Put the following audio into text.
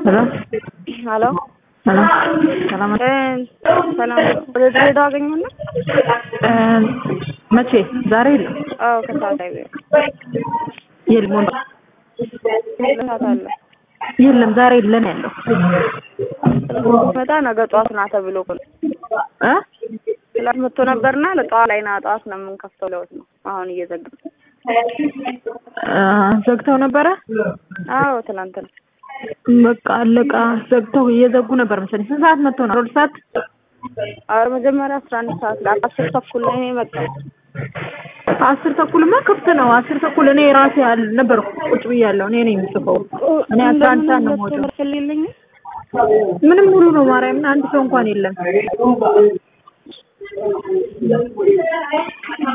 ሄሎ ሄሎ ሰላም ሰላም ሰላም ወደ ድሬዳዋ አገኘና መቼ ዛሬ የለም አዎ ከሰዓት ላይ የለም ሰዓት አለ የለም ዛሬ የለን ያለው መጣ ነገ ጠዋት ና ተብሎ እኮ ነው እ ክላስ መጥቶ ነበርና ለጠዋት ላይ ና ጠዋት ነው የምንከፍተው ለውት ነው አሁን እየዘጋ እ ዘግተው ነበረ አዎ ትናንት ነው በቃ አለቃ ዘግተው እየዘጉ ነበር መሰለኝ ስንት ሰዓት መጥተው ነው ሁለት ሰዓት አረ መጀመሪያ አስራ አንድ ሰዓት ላይ አስር ተኩል ላይ ነው የመጣው አስር ተኩልማ ክፍት ነው አስር ተኩል እኔ ራሴ ነበርኩ ቁጭ ብያለሁ እኔ ነኝ የምጽፈው እኔ አስራ አንድ ሰዓት ነው የምወጣው የለኝም ምንም ሙሉ ነው ማርያምን አንድ ሰው እንኳን የለም